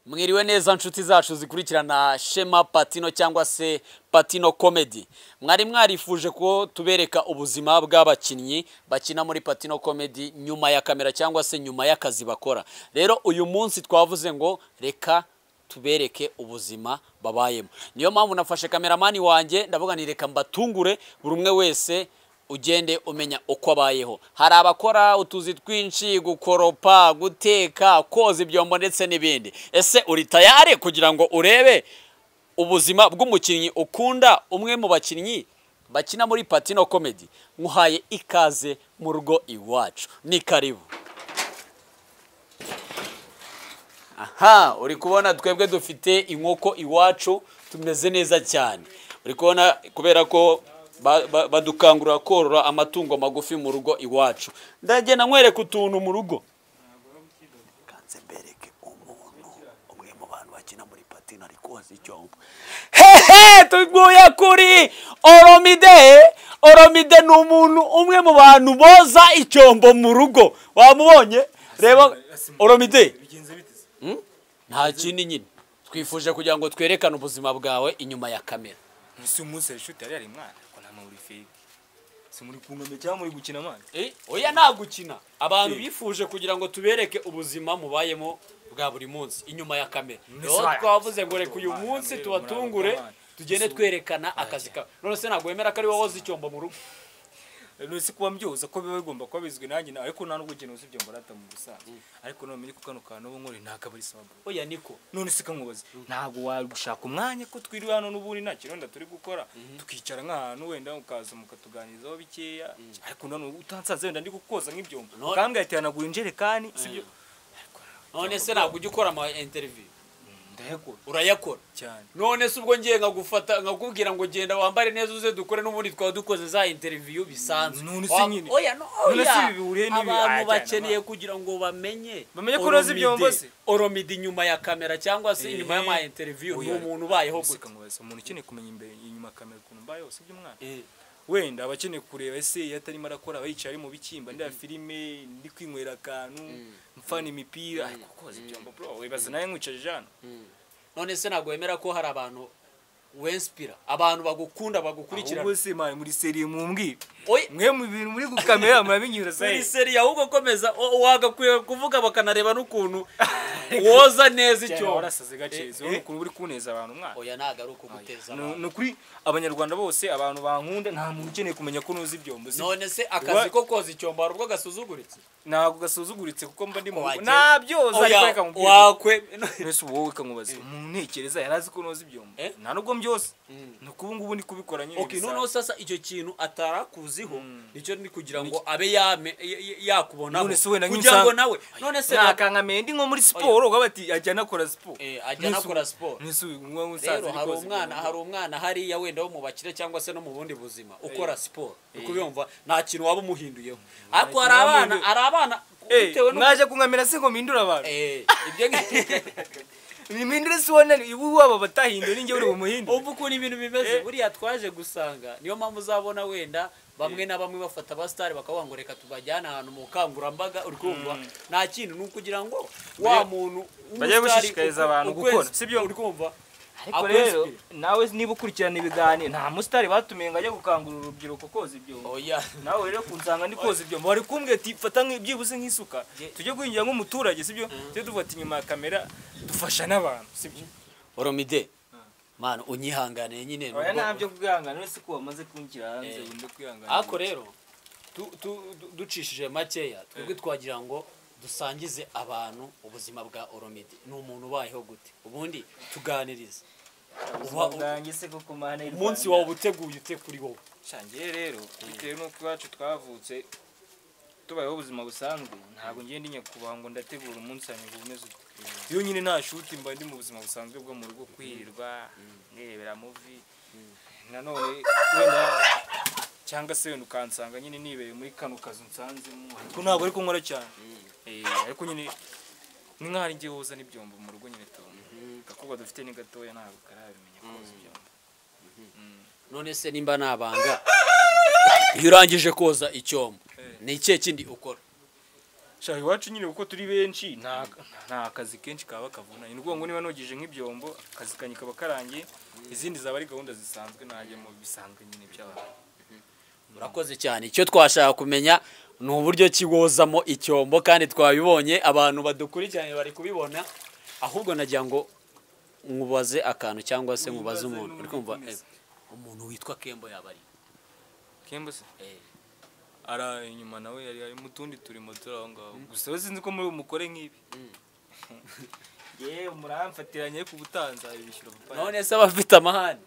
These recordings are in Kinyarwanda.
mwiriwe neza nshuti zacu zikurikirana shema patino cyangwa se patino komedi mwari mwarifuje ko tubereka ubuzima bw'abakinnyi bakina muri patino komedi nyuma ya kamera cyangwa se nyuma y'akazi bakora rero uyu munsi twavuze ngo reka tubereke ubuzima babayemo niyo mpamvu nafashe kameramani wanjye ndavuga ni reka mbatungure buri umwe wese ugende umenya uko abayeho hari abakora utuzi twinshi gukoropa guteka koza ibyombo ndetse n'ibindi ese uri tayare kugira ngo urebe ubuzima bw'umukinnyi ukunda umwe mu bakinnyi bakina muri patino komedi muhaye ikaze mu rugo iwacu ni karibu aha uri kubona twebwe dufite inkoko iwacu tumeze neza cyane uri kubona kubera ko ba- ba- badukangurira korora amatungo magufi mu rugo iwacu ndagenda nkwereka utuntu mu rugo kanze mbereke umuntu umwe mu bantu bakina muri patine ari koza icyombo hehe tuguye kuri oromide oromide ni umuntu umwe mu bantu boza icyombo mu rugo wamubonye reba oromide nta kindi nyine twifuje kugira ngo twerekane ubuzima bwawe inyuma ya kamera si umunsi hari ishuri yari yari mwana ko nta muntu uri fake si muri kunome cyangwa muri gukina amazi oya nta gukina abantu bifuje kugira ngo tubereke ubuzima mubayemo bwa buri munsi inyuma ya kamera rero sawa. twavuze ngo reka uyu munsi tubatungure tugende twerekana akazi kawe none se ntabwo wemera ko ari wowe woza icyombo mu rugo rero si kuba mbyoza ko biba bigomba kuba bizwi nanjye nawe ariko nta nubwo ugenda uzi ibyo mbarata mu busanzwe ariko namenye ko kano kantu ubu nkore nta kabari sabo oya niko none se kamubaze ntabwo wagushaka umwanya ko twiriwe hano n'ubundi nta kironda turi gukora tukicara nk'ahantu wenda ukaza mukatuganizaho bikeya ariko none utansanze wenda ndi kukoza nk'ibyombo None- ukambwira ati hanaguye injerekani sibyo none se ntabwo ujya ukora ama interview ndayakora urayakora cyane none se ubwo ngiye nkagufata nkakubwira ngo genda wambare neza uze dukore n'ubundi twaba dukoze za interiviyu bisanzwe None se Wa- nyine. oya no None se oya ibi bihuriye n'ibi? abantu Ajyana bakeneye kugira ngo bamenye Bamenye ko uroza Oromide- ibyombo se. oromide inyuma ya kamera cyangwa se inyuma Eh, y'ama interiviyu ni oya. umuntu ubayeho None se gute kamubaze umuntu ukeneye kumenya imbere inyuma kamera ukuntu mbayeho sibyo umwana Eh, wenda aba akeneye kureba ese iyo atarimo arakora aba yicaye ari mu bicyimba ndeba filime ndi kwinywera akantu mfana imipira ariko koza ibyombo bro wibaza nawe nkwicaje hano none se ntabwo wemera ko hari abantu wenspira abantu bagukunda ahubwo bagukurikirana se mani muri seriye mumbwire oya mwe mu bintu muri gukamera murabinyura seri se seri ahubwo komeza o- wagakwiye kuvuga bakanareba n'ukuntu woza neza icyo icyombo warasaze Eh, gacezi wowe eh. ukuntu uri kuneza abantu mwaka oya ntabwo ari ukuguteza abantu ni ukuri abanyarwanda bose abantu bankunda nta muntu ukeneye kumenya ko nuzi ibyombo si none se Wa- akazi ko koza icyombo hari ubwo gasuzuguritse ntabwo gasuzuguritse kuko mba ndi mu Wagera- nabyoza ariko Oya, reka mubwire wakwe mbese ubu wowe kamubaza umuntu ntekereza yari azi ko noza ibyombo Eh? nta nubwo byose ni uko ubu ngubu ndi kubikora nyine okay bisanzwe. noneho sasa icyo kintu atarakuziho Mm. nicyo ndi kugira ngo abe yame y- y- yakubonaho none se wenda kugira ngo nawe none se na- nakankameye ndi nko muri siporo uba bati ajya anakora siporo Eh, ajya anakora siporo. nese uyu nguyu musaza rero hari umwana hari umwana hariya wenda wo mu bakire cyangwa se no mu bundi buzima ukora siporo uko ubyumva nta kintu waba umuhinduyeho ariko hari kintu waba abana uhinduye. hari abana bitewe eee n'uko mwaje kunkamira se ngo mpindure abantu Eh, ibyo ngi- ni mpindure si wone ibu waba batahinduye ninjye uri bumuhindure ubu ukuntu ibintu bimeze Eh. buriya twaje gusanga niyo mpamvu uzabona wenda bamwe na bamwe bafata abasitari bakavuga ngo reka tubajyane ahantu mu bukangurambaga uri kumva nta kintu ni ukugira ngo wa muntu bajye w'umusitari gushishikariza uku- abantu ukwezi- gukora, si byo? uri kumva ariko Akwezi rero pe. nawe niba ukurikirana ibiganiro nta musitari batumiye ngo ajye gukangurira urubyiruko koza ibyombo oya nawe rero kunsanga ndi koza ibyombo wari kumbwira ati fata nk- byibuze nk'isuka tujye kwinjira nk'umuturage sibyo tujye dufata inyuma ya kamera dufasha n'abantu sibyo oromide mwana unyihanganiye nyine oya nubwo- ntabyo kwihangana uretse ko wamaze kunshyira hanze Eh. wende kwihangana ariko rero tu- tu- du- ducishije makeya twebwe twagira ngo dusangize abantu ubuzima bwa oromide ni umuntu ubayeho gute ubundi tuganirize uba- ubwanjye se koko mana y'u umunsi wawe Rwanda. uba uteguye ute kuri wowe shangiye rero bitewe n'uko iwacu twavutse tubayeho ubuzima busanzwe ntabwo ngenda ndi nyakubahwa ngo ndategura umunsi wanjye ngo umeze uko iyo nyine nta shuti mba ndi mu buzima busanzwe bwo mu rugo kwirirwa nirebera muvi nanone wenda cyangwa se wenda ukansanga nyine nibereye muri kano kazu nsanzemo ariko ntabwo ariko nkora cyane Eh, ariko nyine ni nk'aho ari njye woza n'ibyombo mu rugo nyine tubona agakobwa dufite ni gatoya ntabwo karabimenya koza ibyombo none se nimba nabanga iyo urangije koza icyombo Eh. ni ikihe kindi ukora shaka iwacu nyine kuko turi benshi nta nta akazi kenshi kaba kavuna ni ngombwa ngo niba nogeje nk'ibyombo akazi kanjye kaba karangiye izindi zaba ari gahunda zisanzwe najya mu bisanzwe nyine by'abantu murakoze cyane icyo twashaka kumenya ni uburyo kiwozamo icyombo kandi twabibonye abantu badukurikiranye bari kubibona ahubwo nagira ngo nkubaze akantu cyangwa se nkubaze Nkubaze umuntu uri kumva n'undi eh, umuntu witwa kembo yaba ari kemba se Eh, ari inyuma nawe yari ari mu tundi turimo turi aho ngaho gusa we sinzi ko muri umukore nk'ibi yewe muramfatiranye ku butanza ibishyura papa none se abafite amahane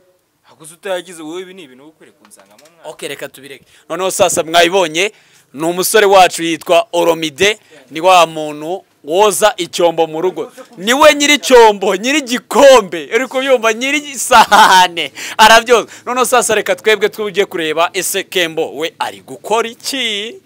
hakuze utayagize wowe ibi ni ibintu wowe ukwiriye kunsangamo mwana ok reka tubireke noneho sasa mwayibonye ni umusore wacu yitwa oromide ni wa muntu woza icyombo mu rugo ni we nyiri icyombo nyiri igikombe uri kubyumva nyiri isahane arabyoza noneho sasa reka twebwe twujye kureba ese kembo we ari gukora iki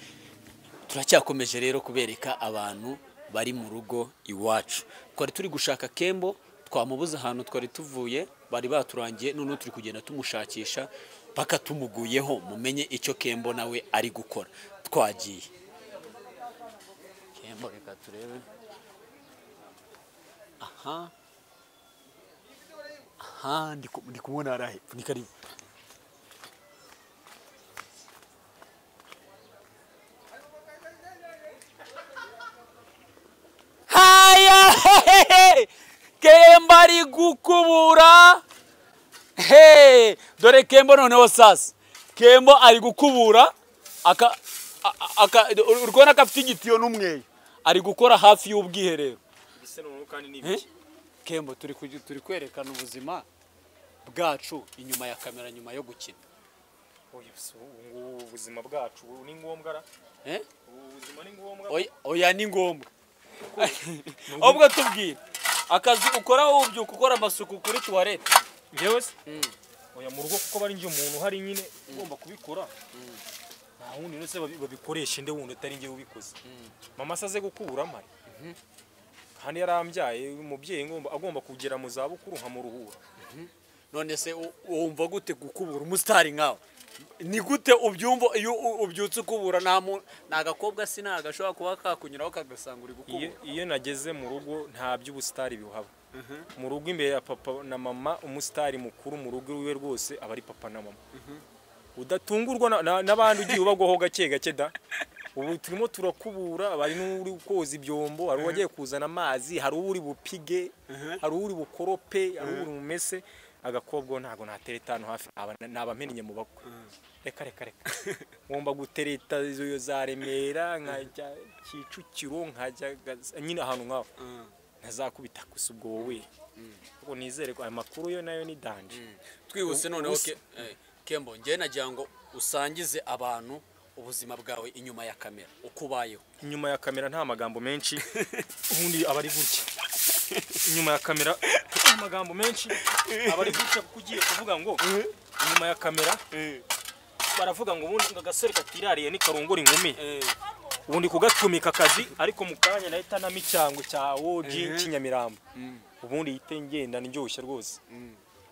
turacyakomeje rero kubereka abantu bari mu rugo iwacu twari turi gushaka kembo twamubuze ahantu twari tuvuye bari baturangiye noneho turi kugenda tumushakisha paka tumuguyeho mumenye icyo kembo nawe ari gukora twagiye kembo reka turebe aha aha ndi ku- ndi kumubona hari ahepfo ni karibu haya hehehe kemba ari gukubura he dore kembo noneho sasa kembo ari gukubura aka a- a- aka uri kubona ko afite igitiyo n'umweyo ari gukora hafi y'ubwiherero mbese noneho kandi ni Eh? kembo turi kugi- turi kwerekana ubuzima bwacu inyuma ya kamera nyuma yo gukina oya so ubu ngubu ubuzima bwacu ubu ni ngombwa ra Eh? ubu buzima ni ngombwa Oya- oya ni ngombwa ahubwo tubwire akazi ukora wowe ubyuka ukora amasuku kuri tuwarete yewe se oya mu rugo kuko bari njye umuntu uhari nyine ugomba kubikora nta wundi uretse babi- babikoresha inde wundi atari njye ubikoze mama se aze gukubura amare kandi yarambyaye umubyeyi ngomba- agomba kugera mu zabukuru nkamuruhura none se u- wumva gute gukubura umusitari nkawe ni gute ubyumva iyo u- ubyutse ukubura nta mu- nta gakobwa si nta gashobora kuba kakunyuraho kagasanga uri iyo, gukubura iyo nageze mu rugo nta by'ubusitari biwuhaba mu rugo imbere ya papa na mama umusitari mukuru mu rugo iwe rwose aba ari papa na mama udatungurwa na- na- n'abandi ugiye ubagwaho gake gake da ubu turimo turakubura hari n'uri koza ibyombo hari uwagiye kuzana amazi hari uri bupige hari uri bukorope hari uri bumese agakobwa ntago natereta hano hafi aba- nabamenye mu bakwe reka reka reka ngomba gutereta izo za remera nkajya kicukiro nkajya Gaza- nyine ahantu nk'aho ntazakubita gusa ubwo wowe ubwo nizere ko ayo makuru yo nayo ni danje twihuse noneho Usa- Ke- eh, kembo njyewe nagira ngo usangize abantu ubuzima bwawe inyuma ya kamera uko ubayeho inyuma ya kamera nta magambo menshi ubundi aba ari gutya inyuma ya kamera nta magambo menshi aba ari gutya kuko ugiye kuvuga ngo inyuma ya kamera baravuga ngo ubundi ngo agasore katirariye ntikarongora inkumi ubundi kugatumika akazi ariko mu kanya nahita namo icyangwe cya woji kinyamirambo ubundi yite ngenda ndyoshye rwose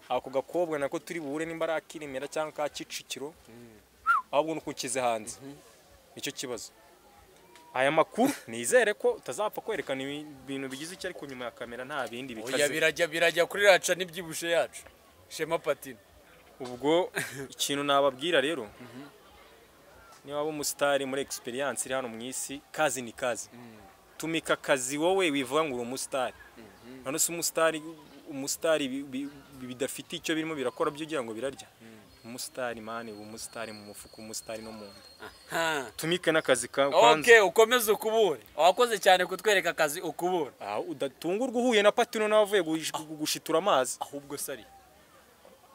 ako gakobwa nako turi buhure nimba ari akiremera cyangwa ka kicukiro ahubwo nuko ukize hanze nicyo kibazo aya makuru nizere ko utazapfa kwerekana ibi- ibintu bigize icyo ariko nyuma ya kamera nta bindi oya bikaze birajya birajya kuri raca n'ibyibushe yacu shema patine ubwo ikintu nababwira rero niba waba umusitari muri egisperiyanse iri hano mu isi kazi ni kazi tumika akazi wowe wivuga ngo uri umusitari none se umusitari umusitari bi- bi- bi- bidafite icyo birimo birakora byo ugira ngo birarya umusitari mani uba umusitari mu mufuka umusitari no mu nda ha tumike n'akazi ka- kanze ok ukomeze ukubure wakoze cyane kutwereka akazi ukubura Ah, udatungurwa uhuye na patino nawe avuye gush- gushitura amazi ahubwo sari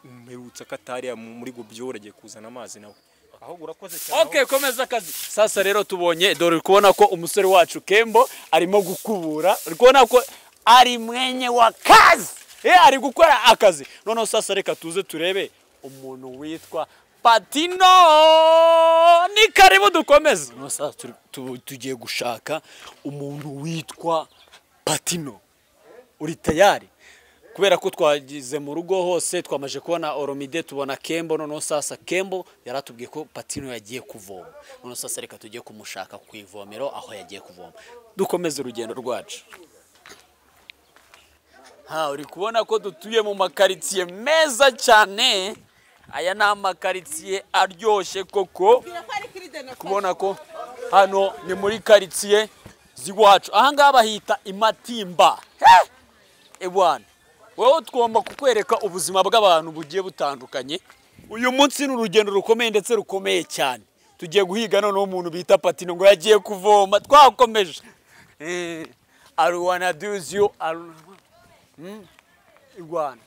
mperutse akatariya muri gobyo agiye kuzana amazi nawe ahubwo urakoze cyane ok komeza akazi sasa rero tubonye dore uri kubona ko umusore wacu kembo arimo gukubura uri kubona ko ari mwenye wa kazi ye ari gukora akazi noneho sasa reka tuze turebe umuntu witwa patino ni karibu dukomeze Noneho sasa turi- tu- tugiye gushaka umuntu witwa patino uri tayari kubera ko twagize mu rugo hose twamaze kubona oromide tubona kembo noneho sasa kembo yaratubwiye ko patino yagiye kuvoma noneho sasa reka tujye kumushaka ku ivomero aho yagiye kuvoma dukomeze urugendo rwacu ha uri kubona ko dutuye mu makaritsiye meza cyane aya ni amakaritsiye aryoshye koko kubona ko hano ni muri karitsiye z'iwacu ahangaha bahita imatimba He! ewana wowe tugomba kukwereka ubuzima bw'abantu bugiye butandukanye uyu munsi ni urugendo rukomeye ndetse rukomeye cyane tugiye guhiga noneho umuntu bita patino ngo yagiye kuvoma twakomeje aruwana duziyo i rwanda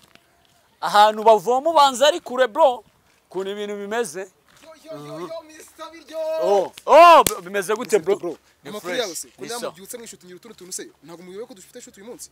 ahantu bavoma ubanza ari kure bro ukuntu ibintu bimeze Oh, oh, bimeze gute bro amakuru yawe se ko Ni nawe so. mubyutse mwishutingira utundi tuntu se ntabwo mubiwe ko dufite shuti uyu munsi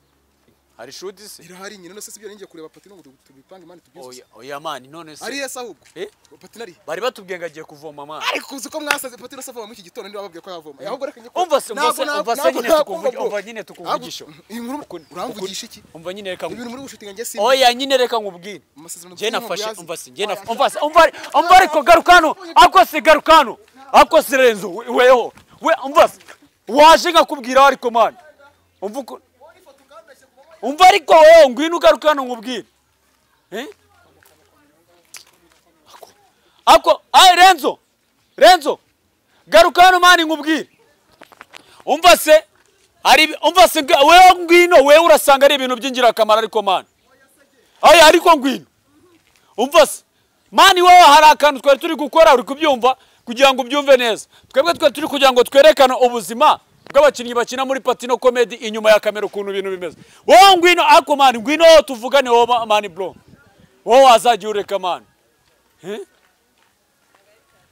hari shudi se irahari nyine none se sibyo ninjye kureba patino ngo tu- tubipange imana tubyize oya oya mani none se ariye se ahubwo Eh? patino ari bari batubwiye ngo agiye kuvoma amazi ariko uzi ko mwasaze patino se avoma muri iki gitondo niba wababwiye ko yavoma Eh, ahubwo reka njye Umva se- umva se- Ntabwo na- umva se ntabwo nyine nakumva tukuvugi- bro. umva nyine tukuvugisha. Ntabwo- iyi nkuru uramvugisha iki umva nyine reka ngu- ibintu muri bushutinga njye si oya nyine reka nkubwire amasezerano njye dufitanye nafashe ntabwo umva yazi. se njye nafashe Oya, umva se umva umva ariko garuka hano ako se garuka hano ako se renzo we- weho we umva se waje nkakubwira ariko mani umva uko umva ariko weho ngwino ugaruka hano nkubwire eh Ako- ako ay renzo renzo garuka hano mani nkubwire umva se hari umva se nga- wewe ngwino wewe urasanga ari ibintu by'ingirakamaro ariko mani oya ariko ngwino umva se mani wowe hari akantu twari turi gukora uri kubyumva kugira ngo ubyumve neza twebwe twari turi kugira ngo twerekane ubuzima bw'abakinnyi bakina muri patino komedi inyuma ya kamera ukuntu ibintu bimeze wowe ngwino ako mani ngwino wowe tuvugane wowe ma- mani bro wowe wazajya ureka mani Eh?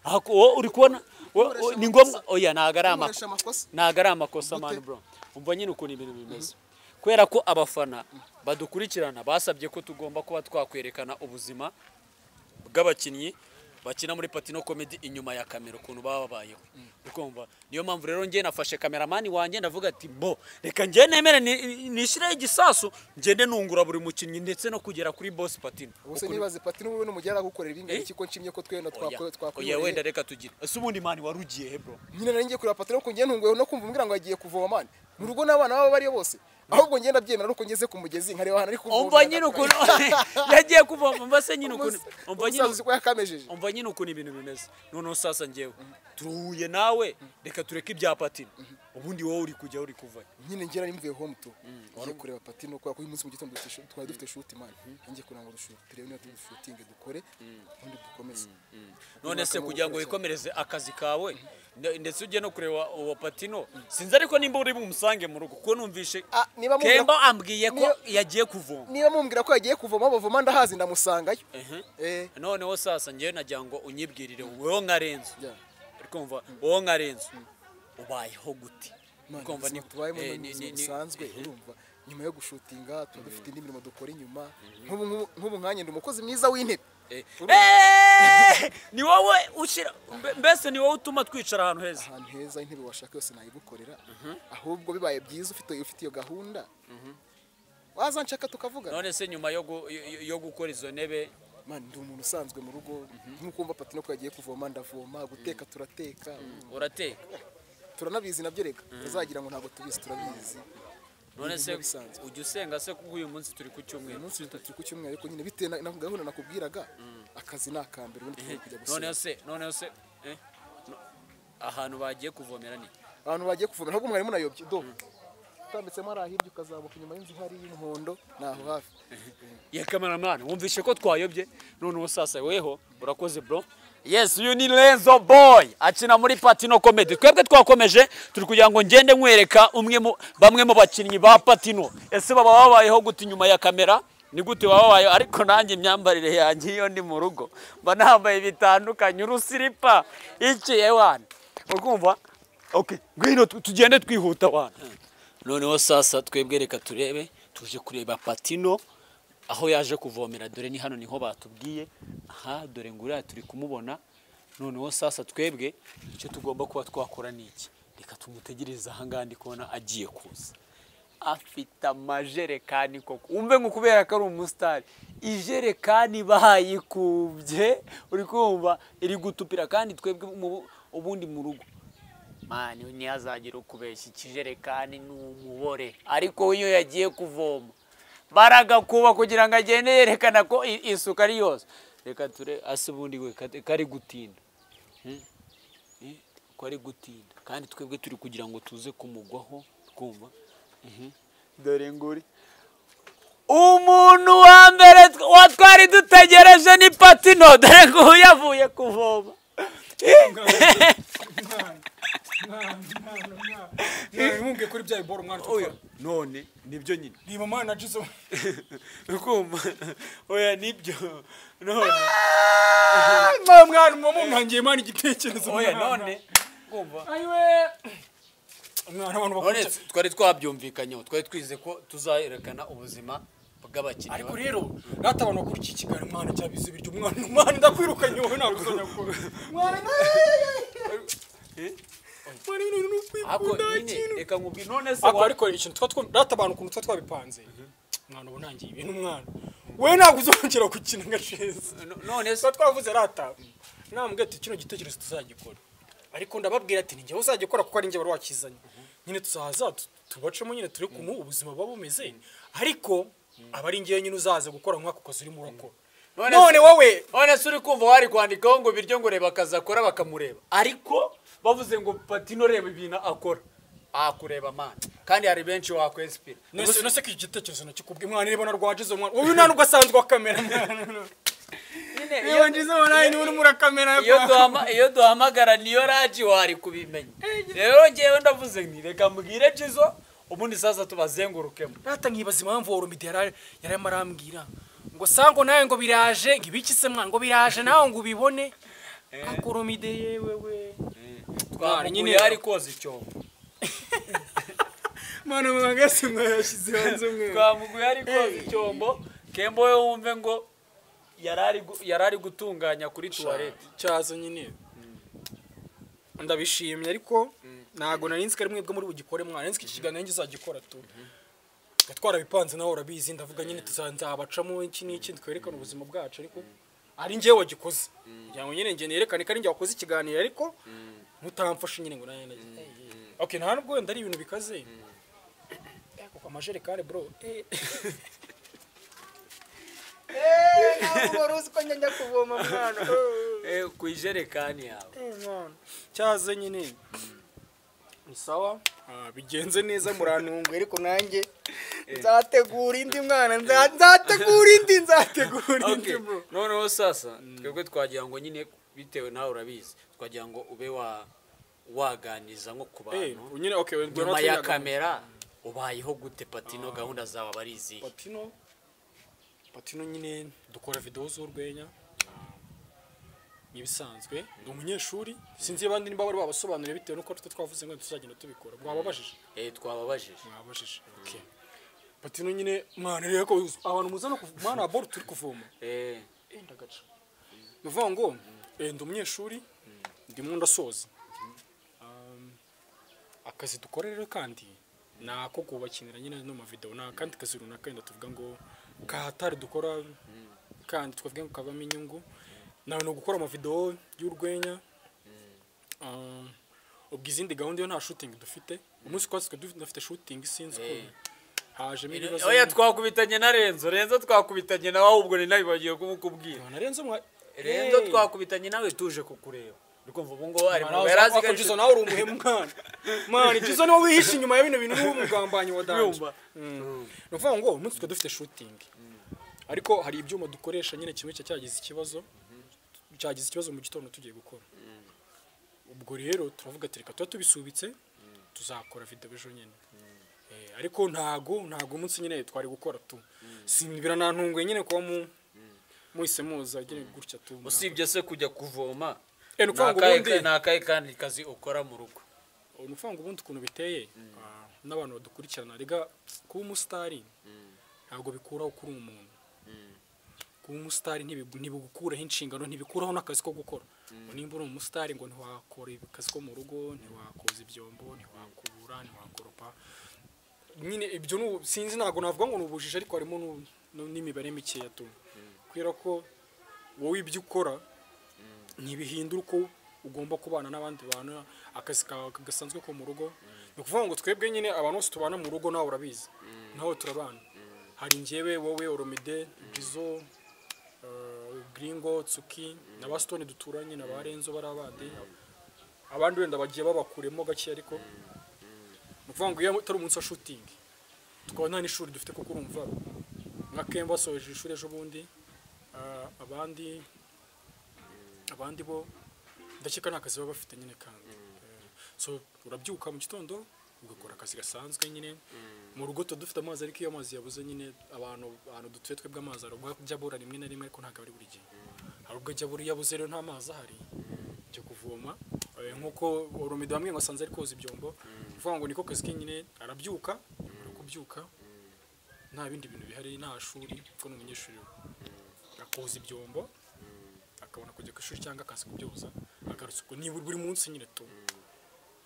Ako, wowe uri kubona wowe- wowe- ni ngombwa oya ntabwo ari Nkoresha amakosa amakosa ntabwo ari amakosa mani bro umva nyine ukuntu ibintu bimeze kubera ko abafana badukurikirana basabye ko tugomba kuba twakwerekana ubuzima bw'abakinnyi bakina muri patino komedi inyuma ya kamera ukuntu baba babayeho ukumva niyo mpamvu rero njye nafashe kameramani wanjye ndavuga ati bo reka njye nemere ni- nishyireho igisasu ngende nungura buri mukinnyi ndetse no kugera kuri bosi patino ubuse Ukuntu- nibaze patino wowe n'umugera gukorera ibingahe Eh? iki ko nshimye ko twenda Oya, oya twakoreye wenda reka tugire ese ubundi mani wari ugiye he bro nyine nari ngiye kureba patino ko ngiye ntunguwe no kumva umbwira ngo yagiye kuvoma mani mu rugo n'abana baba bariyo bose ahubwo ngenda byemera nuko ngeze ku mugezi nkareba ahantu ari kuvoma umva nyine ukuntu yagiye kuvoma umva se nyine ukuntu umva nyine umusazi ko yakamejeje umva nyine ukuntu ibintu bimeze noneho sasa ngewe turuhuye nawe reka tureke ibya patino ubundi wowe uri kujya uri kuvayo nyine ngera nimvuye home to ngiye kureba patino kubera ko uyu munsi mu gitondo tush- twari dufite shuti mani ngiye kugira ngo dushu- turebe niba dushutinge dukore ubundi dukomeze none se Bakamo kugira ngo gukora cyane. wikomereze akazi kawe nde- ndetse ujye no kureba uwo patino sinzi ariko nimba uri bumusange mu rugo kuko numvishe Ah, niba mubwira- kemba ambwiye ko niba- yagiye kuvoma niba mumbwira ko yagiye kuvoma bavoma ndahazi ndamusangayo Mhm. eh noneho sasa ngewe nagira ngo unyibwirire wowe nka renzo Yeah. uri kumva wowe nka renzo ubayeho gute Imana Urumva ni- ubuzima tubayemo eh, ni ni- ubuzima ni- ni- busanzwe urumva nyuma yo gushutinga tuba dufite indi mirimo dukora inyuma nk'ubu nk'ubu- nk'ubu nkanjye ndi umukozi mwiza w'intebe Eh, Urumva? eh, ni wowe ushyira mbe- mbese ni wowe utuma twicara ahantu heza ahantu heza intebe washaka yose nayigukorera ahubwo bibaye byiza ufite ufite iyo gahunda waza nshaka tukavugana none se nyuma yo gu- yo- yo gukora izo ntebe man ndi umuntu usanzwe mu rugo nk'ukumva patino ko yagiye kuvoma ndavoma guteka turateka urateka turanabizi nabyo reka tuzagira ngo ntabwo tubizi turabizi none se Ibintu bisanzwe. ujya usenga se kuko uyu munsi turi ku uyu cyumweru munsi turi ku cyumweru ariko nyine bitewe na na gahunda nakubwiraga akazi ni akambere ubundi tugiye kujya gusura noneho se noneho se eh, no- ahantu bagiye kuvomera ni abantu bagiye kuvoma ahubwo mwari munayobye do utambitsemo hariya hirya ukazamuka inyuma y'inzu hari y'umuhondo ni aho hafi ya kameramani wumvishe ko twayobye noneho sasa weho urakoze bro yes uyu ni Renzo boy akina muri patino comedy twebwe twakomeje turi kugira ngo ngende nkwereka umwe mu bamwe mu bakinnyi ba patino ese baba babayeho gute inyuma ya kamera ni gute wababayeho ariko nanjye imyambarire yanjye iyo ndi mu rugo mba nambaye bitandukanye urusiripa iki ewana urumva okay ngwino tu- tugende twihuta wana noneho sasa twebwe reka turebe tuje kureba patino aho yaje kuvomera dore ni hano niho batubwiye aha dore nguriya turi kumubona noneho sasa twebwe icyo tugomba kuba twakora ni iki reka tumutegereze ahangaha ndi kubona agiye kuza afite amajerekani koko wumve ngo kubera ko ari umusitari ijerekani bayikubye uri kumva iri gutupira kandi twebwe mu- ubundi mu rugo mani ntihazagire ukubeshya ikijerekani ni umubore ariko we iyo yagiye kuvoma baragakuba kugira ngo agende yerekana ko i- isuku ari yose reka ture ase ubundi we kate- kari gutinda Hmm? Eh, ko ari gutinda kandi twebwe turi kugira ngo tuze kumugwaho twumva Mhm. dore nguri umuntu wa mbere tw- wa twari dutegereje ni patino dore nguyu yavuye kuvoma mwumve kuri bya biboro mwana Oya, none nibyo nyine ni mama na jizo ukumva oya nibyo none mwana mama mwangiye mwana igitekerezo oya mwana. none ayiwe mwana none abantu bakurikiye twari twabyumvikanyeho twari twize ko tuzayerekana ubuzima bw'abakinnyi ariko ba- rero rata abantu bakurikiye ikiganiro mwana cyabize ibiryo mwana mwana ndakwirukanye wowe nagusanya ko mwana mwana ibintu ni Ako, ukwikunda nyine, kintu reka nkubwire none se ariko wa- ariko ikintu tuba two- rata abantu ukuntu tuba twabipanze mwana uba unangiye ibintu mwana we ntabwo uzongera gukina agasheza no- none se tuba twavuze rata namubwira ati kino gitekerezo tuzagikora ariko ndababwira ati ninjye uzagikora kuko ari njye wari wakizanye nyine tuzahaza tu- tubacemo nyine turi kumwe ubuzima buba bumeze ariko aba ari njyewe nyine uzaza gukora nk'ako kazi urimo urakora None- none wowe none se uri kumva wari kwandikaho ngo biryo ngo reba akazi akora bakamureba ariko bavuze ngo patino reba ibintu akora akureba mani kandi hari benshi wakwesipira nese nese ko iki gitekerezo nakikubwiye mwana reba narwaje izo mwana wowe nta nubwo asanzwe wa kamera mwana reba ngize mwana ni urimo urakamera iyo duhama iyo duhamagara niyo raji wari kubimenya rero ngewe ndavuze nti reka mbwire jizo ubundi sasa tubazengurukemo rata nkibaza impamvu uwo rumidi yari yarimo arambwira ngo sango nawe ngo biraje ngo ibiki se mwana ngo biraje nawe ngo ubibone ako rumide yewe we twamuguye ari koza icyobo mwana mwagase mwayashyize hanze mwe twamuguye ari koza icyombo kembo we wumve ngo yari ari gu- yari ari gutunganya kuri tuwarete cyazo nyine ndabishimye ariko ntago nari nzi ko ari mwebwe muri bugikore mwana nari nzi ko iki kiganiro njye uzagikora tu gatwara bipanze nawe urabizi ndavuga nyine tuzabacamo iki n'iki twerekana ubuzima bwacu ariko ari njyewe wagikoze kugira ngo nyine njye nerekane ko ari njye wakoze ikiganiro ariko mutamfashe nyine ngo nanjye nagize okay nta nubwo wenda ari ibintu bikaze Eh, kuko amajerekani bro eh. Eh, ku ijerekani yawe cyaze nyine ni sawa Ah, bigenze neza murantunguye ariko nanjye nzategura indi mwana nza- nzategura indi nzategura indi Okay, bro noneho sasa twebwe twagira ngo nyine bitewe nawe urabizi twagira ngo ube wa waganiriza nko ku Eh, bantu nyine okay wenda nyuma ya tuyaga- kamera ubayeho gute patino gahunda zawe aba ari izihe patino patino nyine dukora videwo z'urwenya n'ibisanzwe ni umunyeshuri sinzi abandi niba bari babasobanuriye bitewe n'uko tutwe twavuze ngo tuzagenda tubikora mwababajije eh twababajije mwabajije okay patino nyine mwana rero ko abantu muzana kuv- mwana wa boro turi kuvoma eh Eh, ndagaca nuvuga ngo eh, ndi umunyeshuri ndimo ndasoza Um, akazi dukora rero kandi ni ako kubakinira nyine no mavidewo ni akandi kazi runaka wenda tuvuga ngo kahatari dukora kandi twavuga ngo kavamo inyungu nawe ni ugukora amavidewo y'urwenya Um, ubwo izindi gahunda yo nta shooting dufite umunsi twasi dufite shooting sinzi ko hajemo ibibazo oya twakubitanye na renzo renzo twakubitanye nawe ahubwo ni nawe bagiye kumukubwira narenze umwa renzo Eh. twakubitanye nawe tuje kukureba uri kumva ubu ngubu ari mu Nawe yarazi wako Jizo nawe uri umuhemu mwana mwana Jizo niwe wihishe inyuma ya bino bintu niwe umugambanyi wa danje Yumva. ni ukuvuga ngo umunsi twari dufite shooting ariko hari ibyuma dukoresha nyine kimwe cya- cyagize ikibazo cyagize ikibazo mu gitondo tugiye gukora ubwo rero turavuga ati reka tuba tubisubitse tuzakora video ejo nyine Eh, ariko ntago ntago umunsi nyine twari gukora tu si biranantunguye nyine kuba mu muhise muza nyine gutya tu usibye se kujya kuvoma Eh, ni ukuvuga ngo n'akahe- ubundi- ni akahe kandi kazi ukora mu rugo ni ukuvuga ngo ubundi ukuntu biteye ah, n'abantu badukurikirana rega kuba umusitari ntabwo bikuraho kuri umuntu kuba umusitari ntibigu- ntibigukuraho inshingano ntibikuraho n'akazi ko gukora ngo nimba uri umusitari ngo ntiwakora akazi ko mu rugo ntiwakoza ibyombo ntiwakubura ntiwakoropa nyine ibyo ni ubu- sinzi ntabwo navuga ngo ni ubujiji ariko harimo nu- nu- n'imibare mikeya tu kubera ko wowe ibyo ukora ntibihindura uko ugomba kubana n'abandi bantu akazi kawe gasanzwe ko mu rugo ni ukuvuga ngo twebwe nyine abantu bose tubana mu rugo nawe urabizi nawe turabana hari njyewe wowe oromide jizo eh, gringo tsuki na basitoni duturanye na ba renzo bari abandi abandi wenda bagiye babakuremo gake ariko ni ukuvuga ngo iyo utari umunsi wa shutingi tukaba nta n'ishuri dufite kuko urumva nka kemba basoje ishuri ejo bundi ah, abandi abandi bo ndakeka nta kazi baba bafite nyine kandi Eh, so urabyuka mu gitondo ugakora akazi gasanzwe nyine mu rugo tuba dufite amazi ariko iyo amazi yabuze nyine abantu ahantu dutuye twebwe amazi hari ubwo ajya abura rimwe na rimwe ariko ntabwo ari buri gihe hari ubwo ajya abura iyo abuze rero nta mazi ahari byo kuvoma Eh, nk'uko oromide bamwe basanze ari koza ibyombo uvuga ngo niko kazi ke nyine arabyuka arakubyuka nta bindi bintu bihari nta shuri kuko ni umunyeshuri akoza ibyombo akabona kujya ku ishuri cyangwa akaza kubyoza agarutse ubwo nibura buri munsi nyine tu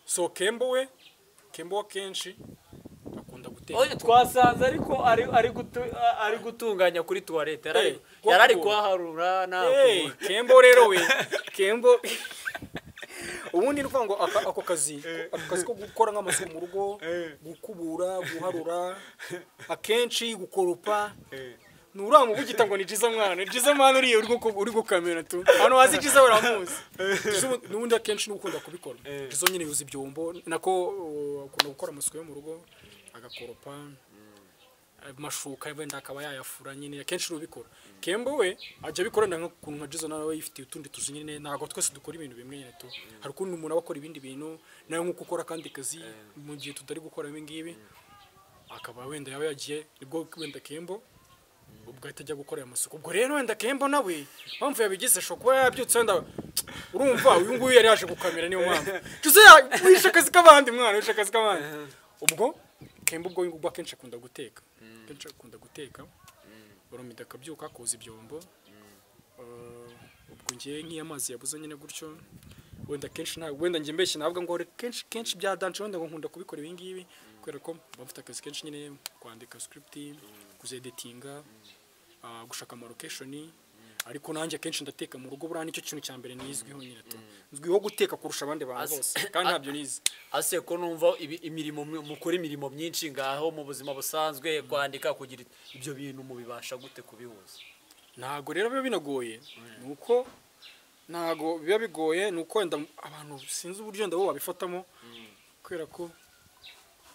so kembo we kembo we akenshi akunda guteka Oye, twasanze ariko ari ari gutu- ari gutunganya kuri tuwarete yari ari- Hey, yari ari wakubu. kuhaharura nta Hey, kubu- kembo rero we kembo ubundi ni ukuvuga ngo aka- ako kazi ako kazi ko gukora nk'amasuku mu rugo gukubura guharura akenshi gukoropa nturamubugita ngo ni jiza mwana jiza mwana uriya uri guku- uri gukamera tu ahantu hazi jiza baramuzi Jiza ubu- n'ubundi akenshi ni ukunda kubikora jiza nyine yuza ibyombo nako uh, akunda gukora amasuku yo mu rugo agakoropa amashuka wenda akaba yayafura nyine akenshi urubikora kembo we ajya abikorana nk'ukuntu nka jizo nawe yifitiye utundi tuzi nyine ntabwo twese dukora ibintu bimwe nyine tu hari ukundi umuntu aba akora ibindi bintu nawe nk'uko ukora akandi kazi mu gihe tutari gukora ibi ngibi akaba wenda yaba yagiye nibwo wenda kembo ubwo ahita ajya gukora aya masuku ubwo rero wenda kembo nawe mpamvu yabigize ashobora kuba yabyutse wenda urumva uyu nguyu yari yaje gukamera niyo mpamvu tuzi wishe akazi k'abandi mwana wishe akazi k'abandi ubwo kemba ubwo ngubwo akenshi akunda guteka akenshi akunda guteka urumida akabyuka akoza ibyombo Eh, ubwo ngiye nk'iyo amazi yabuze nyine gutyo wenda kenshi nta wenda njye mbeshye navuga ngo kenshi kenshi bya dance wenda ngo nkunda kubikora ibi ngibi kubera ko mba mfite akazi kenshi nyine kwandika script kuzedetinga ah, gushaka ama location ariko nanjye akenshi ndateka mu rugo buriya nicyo kintu cya mbere nizwiho nyine tu nzwiho guteka kurusha abandi bantu As- bose kandi ntabyo nize ase ko numva ibi- imirimo mu- mukora imirimo myinshi ngaho mu buzima busanzwe kwandika kugira ibyo bintu mubibasha gute kubihuza ntago rero biba binagoye ni uko ntago biba bigoye ni uko wenda abantu sinzi uburyo wenda bo babifatamo kubera ko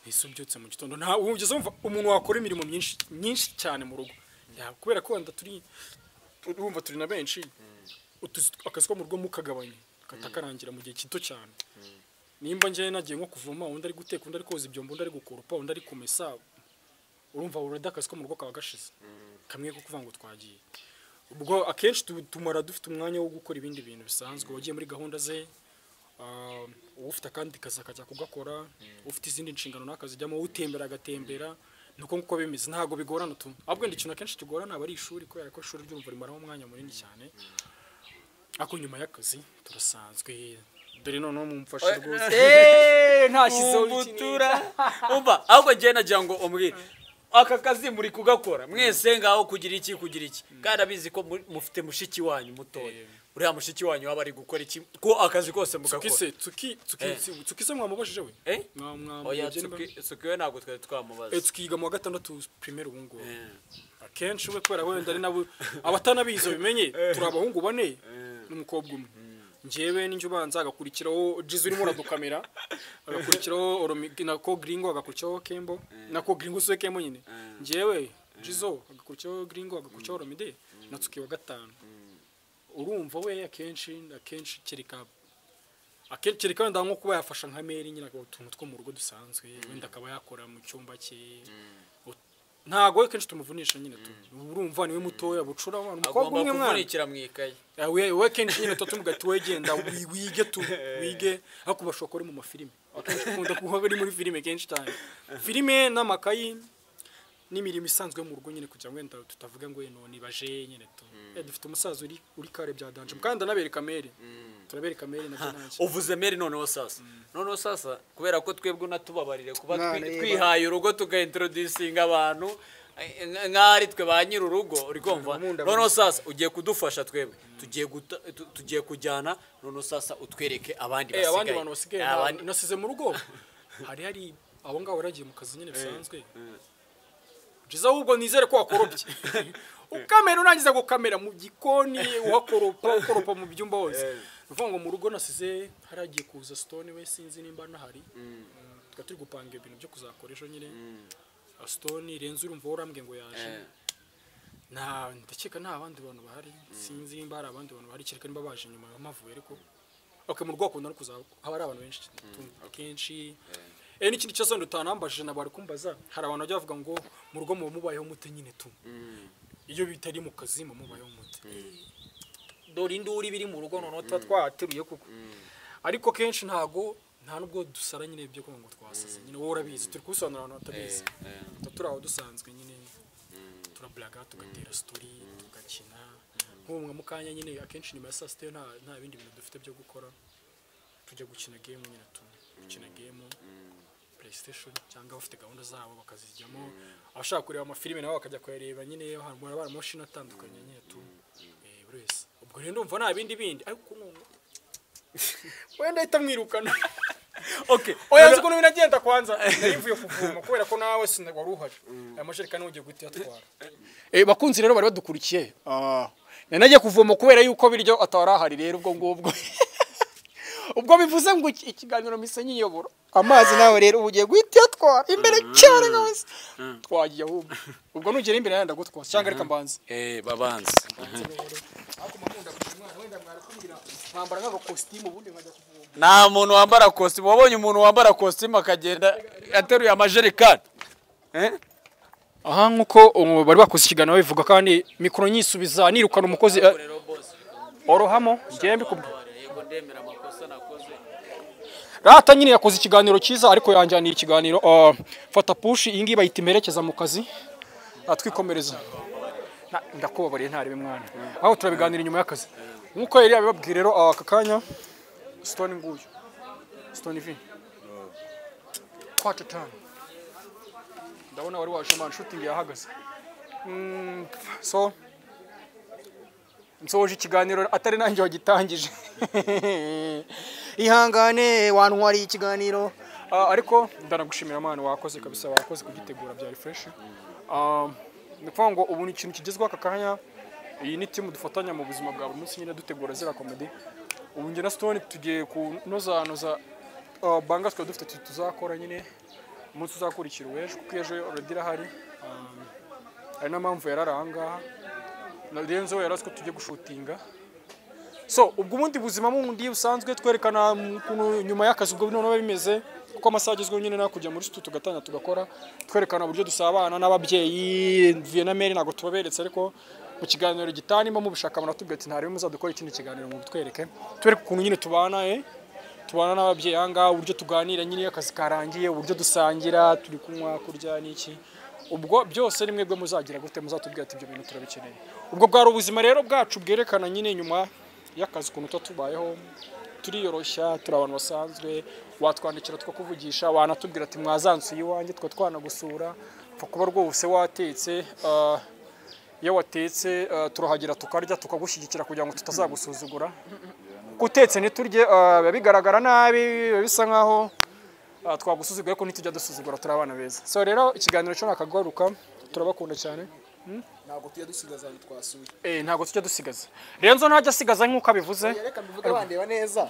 ese ubyutse mu gitondo nta ubu ugeze wumva umuntu wakora imirimo myinshi myinshi cyane mu rugo Ya, kubera ko wenda turi urumva turi na benshi utuzi- akazi ko mu rugo mukagabanya katakarangira mu gihe gito cyane nimba njyewe nagiye nko kuvoma undi ari guteka undi ari koza ibyombo undi ari gukurupa undi ari kumesa urumva urada akazi ko mu rugo kaba gashize kamwe ko kuvuga ngo twagiye ubwo akenshi tu- tumara dufite umwanya wo gukora ibindi bintu bisanzwe wagiye muri gahunda ze ah, ufite akandi kazi akajya kugakora ufite izindi nshingano n'akazijyamo utembera agatembera nuko nguko bimeze ntabwo bigorana tu ahubwo wenda ikintu akenshi kigorana aba ari ishuri kubera ko ishuri ry'umva rimaraho umwanya munini cyane ariko nyuma y'akazi turasanzwe dore noneho mumfashe rwose ntashyizeho ikintu umbutura umva ahubwo njyewe nagira ngo umbwire aka kazi muri kugakora mwese ngaho kugira iki kugira iki kandi abizi ko muri- mufite mushiki wanyu mutoya uriya mushiki wanyu waba ari gukora iki ko akazi kose mugakora tukise tuki tuki tuki se mwamubajije we Eh? Mwa- mwa- oya mubyeyi mba- Tsuki- Tsuki we ntabwo twari twamubaza Eh, tukiga mu wa gatandatu primaire ubu ngubu akenshi we kubera wenda ari nabo abatanabizi bimenye turi abahungu bane n'umukobwa umwe njyewe ninjye ubanza agakurikiraho jizu urimo uradukamera agakurikiraho Oromi- nako gringo agakurikiraho kembo nako gringo siwe kembo nyine njyewe jizo agakurikiraho gringo agakurikiraho oromide na tsuki wa gatanu urumva we akenshi akenshi kereka akenshi kereka wenda nko kuba yafasha nka meri nyine akaba utuntu two mu rugo dusanzwe wenda akaba yakora mu cyumba cye Ut- ntago we kenshi tumuvunisha nyine tu urumva niwe mutoya bucura wa- umukobwa agomba umwe mwana kuvunikira mu ikayi Ah, we we kenshi nyine tuba tumuga ati wegenda wi- wige tu wige ariko bashobora kuba ari mu mafilime akenshi ukunda kuba ari muri filime kenshi cyane filime n'amakayi n'imirimo isanzwe yo mu rugo nyine kugira ngo wenda tutavuga ngo wenda nibaje nyine tu Eh, dufite umusaza uri uri kare bya danje kandi ndanabereka mere turabereka mere nabyo ntacyo uvuze meri noneho sasa noneho sasa kubera ko twebwe unatubabarire kuba twi- None, twihaye urugo tugaintroducinga abantu eh, nk- nk'aho ari twe ba nyiri urugo uri kumva noneho sasa ugiye kudufasha twebwe tugiye guta- tu- tugiye kujyana noneho sasa utwereke abandi Eh, abandi basigaye bantu basigaye Eh, na- abandi- nasize mu rugo hari hari abo ngabo yaragiye mu kazi nyine bisanzwe byiza ahubwo nizere ko wakorobye ukamera urangiza gukamera mu gikoni uhakoropa ukoropa mu byumba hose ni ukuvuga ngo mu rugo nasize hari hagiye kuza stone we sinzi nimba nahari Mm, tukaba turi gupanga ibintu byo kuzakora ejo nyine Ah, stone renze urumva warambwiye ngo yaje nta ndakeka nta bandi bantu bahari sinzi nimba hari abandi bantu bahari kereka nimba baje nyuma mpamavuye ariko okay mu rwego nari kuzaba haba ari abantu benshi kenshi eh n'ikindi kibazo ndutanambajije na bari kumbaza hari abantu bajya bavuga ngo mu rugo mu mubayeho mute nyine tu iyo bitari mu kazi mu mubayeho mute dore induri biri mu rugo noneho tuba twateruye kuko ariko kenshi ntago nta nubwo dusara nyine ibyo kuvuga ngo twasaze nyine wowe urabizi turi kubisobanura abantu batabizi tuba turi aho dusanzwe nyine turablaga tugatera story tugakina nk'umwe mu kanya nyine akenshi nyuma ya saa sita yo nta nta bindi bintu dufite byo gukora tujya gukina game nyine tu gukina game playstation cyangwa abafite gahunda zabo bakazijyamo abashaka kureba amafilime nabo bakajya kuyareba nyine hari abantu mashini atandukanye nyine tu eh, buri wese ubwo rero ndumva nta bindi bindi ariko none wenda ahita mwirukana okay oya nzi ukuntu binagenda kwanza nari mvuye kuvoma kubera ko nawe sinda wari uhari aya majerekani ugiye guhita uyatwara Eh, bakunzi rero bari badukurikiye Ah, nari nagiye kuvoma kubera yuko biryo atari ahari rero ubwo ngubwo ubwo bivuze ngo iki- ikiganiro mpise nyiyobora amazi nawe rero uba ugiye guhita uyatwara imbere cyane rwose twagiye ahubwo ubwo nugera imbere nawe ndagutwara cyangwa reka mbanze eh babanze nkambara nk'agakositimu ubundi nkajya kuvoma nta muntu wambara kositimu wabonye umuntu wambara kositimu akagenda ateruye amajerekani aha nk'uko um, bari bakoze ikiganiro bivuga kandi mikoro nyisubiza nirukana umukozi eh, orohamo njyewe mbikubwira rata nyine yakoze ikiganiro cyiza ariko yanjyanira ikiganiro ah, fata pushi iyi ngiyi bayita imperekeza mu kazi atwikomereza ndakubabariye ntarebe mwana aho turabiganira inyuma y'akazi nk'uko yari yabibabwiye rero ah, aka kanya stone nguyu stone vi kwaca tanu ndabona wari waje man shooting yahagaze Mm, so nsoje ikiganiro atari nanjye wagitangije ihangane wantwariye ikiganiro Ah, ariko ndanagushimira mwana wakoze kabisa wakoze kugitegura byari fresh Ah, ni ukuvuga ngo ubu ni ikintu kigezweho aka kanya iyi ni timu dufatanya mu buzima bwa buri munsi nyine dutegura zira komedi ubu njye na stone tugiye kunozanoza ah, banga twari dufite tu- tuzakora nyine umunsi uzakurikira uw'ejo kuko ejo already irahari Um, ari na mpamvu yarari ahangaha Na renzo yari azi ko tujya gushutinga so ubwo ubundi buzima bundi busanzwe twerekana ukuntu nyuma y'akazi ubwo noneho bimeze kuko amasaha agezweho nyine nta kujya muri situ tugatanga tugakora twerekana uburyo dusabana n'ababyeyi mvuye na meri ntabwo tubaberetse ariko mu kiganiro gitanimo mubishaka muratubwira ati ntarebe muzadukora ikindi kiganiro ngo twereke twereke ukuntu nyine tubana eh tubana n'ababyeyi ahangaha uburyo tuganira nyine iyo akazi karangiye uburyo dusangira turi kunywa kurya n'iki ubwo byose ni mwebwe muzagira gute muzatubwira ati ibyo bintu turabikeneye ubwo bwari ubuzima rero bwacu bwerekana nyine nyuma y'akazi ukuntu tuba tubayeho turiyoroshya turi abantu basanzwe watwandikira tukakuvugisha wanatubwira ati mwazansuye iwanjye twa twanagusura upfa kuba rwose watetse ah, iyo watetse ah, turahagera tukarya tukagushyigikira kugira ngo tutazagusuzugura gutetse ntiturye ah, biba bigaragara nabi biba bisa nkaho ah, twagusuzugura ariko ntitujya dusuzugura turi abana beza so rero ikiganiro cyo nakagaruka turabakunda cyane ntabwo tujya dusigaza ahantu twasuye eh ntago tujya dusigaza renzo ntajya asigaza nk'uko abivuze reka mbivuge bandeba neza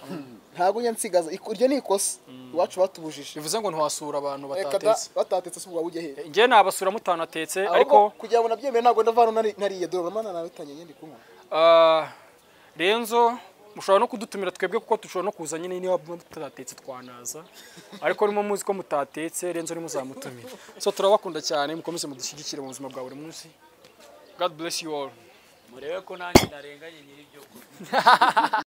ntabwo ujya nsigaza iku- iryo ni ikosa iwacu batubujije bivuze ngo ntiwasura abantu reka da batatetse batatetse se ubwo ujye hehe njye nabasura mutanatetse ariko ariko kugira ngo nabyemere ntabwo ndavana nari- nariye dore uramana nawe utangiye ngende kunywa ah, renzo mushobora no kudutumira twebwe kuko dushobora no kuza nyine niba mutatetse twanaza ariko niba muzi ko mutatetse renzo ntimuzamutumire so turabakunda cyane mukomeze mudushyigikire mu buzima bwa buri munsi god bless you all murebe ko nanjye narenganye nyiri ibyo kurya